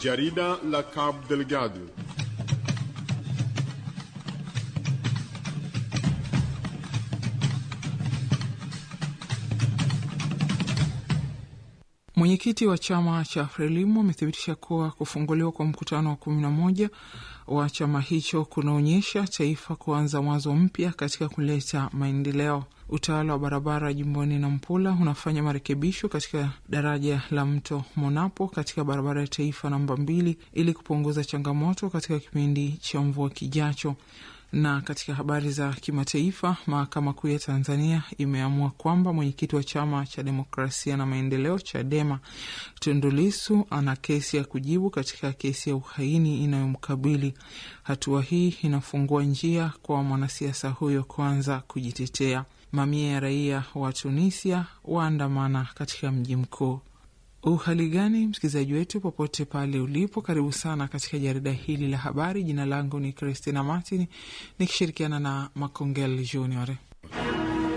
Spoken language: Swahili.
Jarida la Cabo Delgado. Mwenyekiti wa chama cha Frelimu amethibitisha kuwa kufunguliwa kwa mkutano wa kumi na moja wa chama hicho kunaonyesha taifa kuanza mwanzo mpya katika kuleta maendeleo. Utawala wa barabara jimboni Nampula unafanya marekebisho katika daraja la mto Monapo katika barabara ya taifa namba mbili ili kupunguza changamoto katika kipindi cha mvua kijacho. Na katika habari za kimataifa, mahakama kuu ya Tanzania imeamua kwamba mwenyekiti wa chama cha demokrasia na maendeleo CHADEMA Tundu Lissu ana kesi ya kujibu katika kesi ya uhaini inayomkabili. Hatua hii inafungua njia kwa mwanasiasa huyo kuanza kujitetea. Mamia ya raia wa Tunisia waandamana katika mji mkuu. Uhali gani msikilizaji wetu, popote pale ulipo, karibu sana katika jarida hili la habari. Jina langu ni Christina Martin nikishirikiana na Makongel Junior.